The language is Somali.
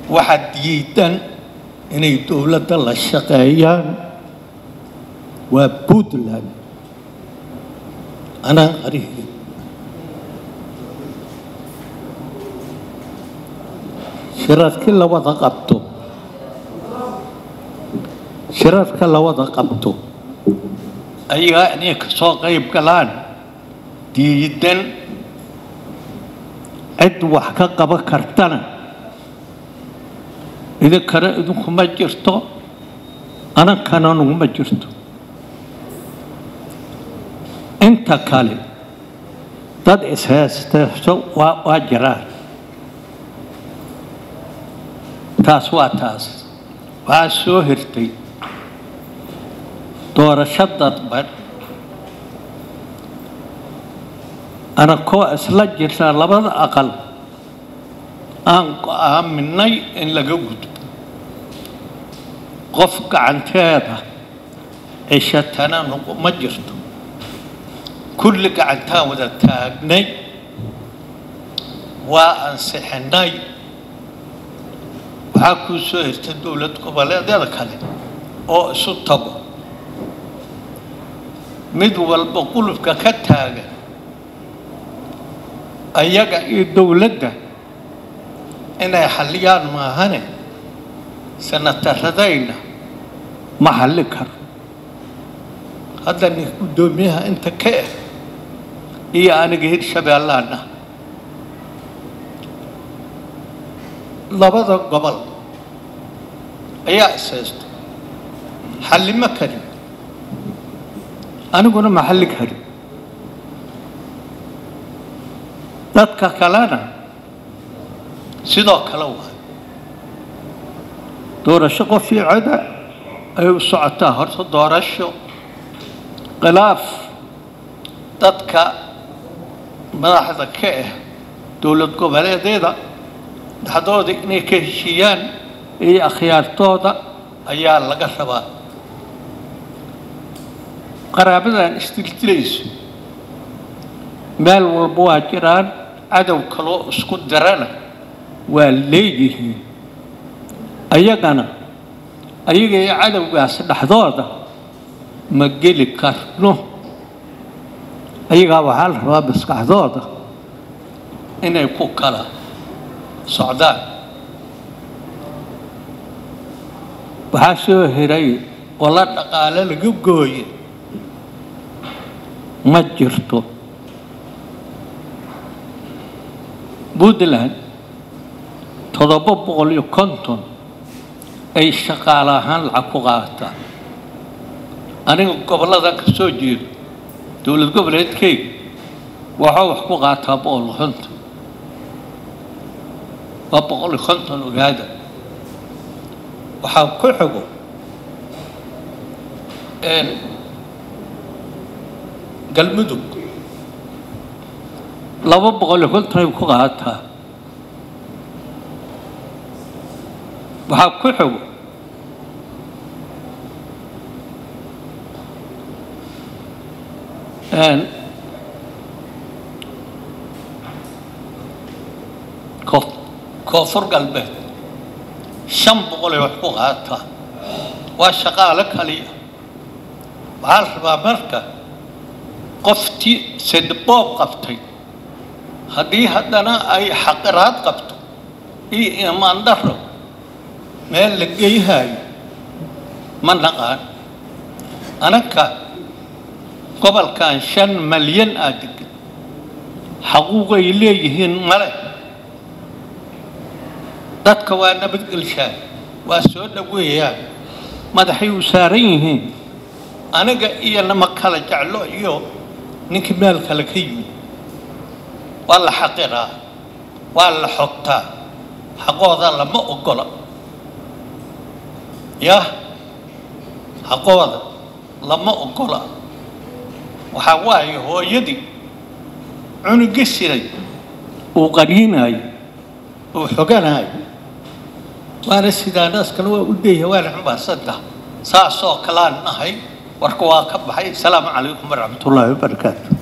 waxaa diidan inay dowladda la shaqeeyaan waa puntland anaan qarihii shirarkii la wada qabto shirarka la wada qabto ayagaa inay ka soo qayb galaan diidan cid wax ka qaban kartana idinkana idinkuma jirto anankana nuguma jirto inta kale dad ishaysteeso waa waa jiraan taas waa taas waxaa soo hirtay doorasho dadban anakoo isla jirta labada aqal aan go-aaminay in laga gudbo qof gacanteeda cishatana nuguma jirto kulli gacantaan wada taagnay waa ansixinay waxaa kuu soo hirta dowlad goboleedyada kale oo isu tago mid walba qulubka ka taagan ayaga iyo dowladda inay xalliyaan maahane sanataradayna ma xalli karo hadda nin guddoomiyaha inta ka ah iyo aniga hirshabeellaana labada gobol ayaa ishaysta xalli ma karin aniguna ma xalli karin dadka kalena sidoo kale waa doorasho qof iyo coda ay u socotaa horta doorasho khilaaf dadka madaxda ka ah dowlad goboleedyada dhexdooda inay ka heshiiyaan iyo akhyaartooda ayaa laga rabaa qaraabadan isdildilayso meel walba waa jiraan cadow kaloo isku darana waa leeyihiin ayagana ayaga iyo cadowgaas dhexdooda ma geli karno ayagaa waxaa la rabaa maskaxdooda inay ku kala socdaan waxaa soo hiray oo la dhaqaale laga gooye ma jirto puntland toddoba boqol iyo konton ay shaqaale ahaan lacag ku qaadataa aniga gobolladan ka soo jeedo dowlad goboleedkeyga waxaa wax ku qaataa boqol iyo konton waa boqol iyo konton ogaada waxaa ku xigo galmudug laba boqol iyo konton ay ku qaadataa waxaa ku xigo koof- koonfur galbeed shan boqol ay wax ku qaadataa waa shaqaale kaliya waxaa la rabaa marka qoftii sedboob qabtay haddii haddana ay xaqiraad qabto iyo imaan daro meel la geyhayo ma naqaan anaka gobolkan shan malyan aa degan xaquuqay leeyihiin male dadka waa nabadgelshaan waa soo dhoweeyaan madaxay u saaran yihiin aniga iyo nama kala jeclo iyo ninkii meel kale ka yimid waa la xaqiraa waa la xogtaa xaqooda lama ogola yah xaqooda lama ogola waxaa waaye hooyadii cunuga siray uu qariinayo uu xoganayo waana sidaa naaskana waa u deeyahay waana xumbaarsantaha saasoo kalaan nahay warka waa ka baxay asalaamu calaykum waraxmat ullaahi wabarakaatu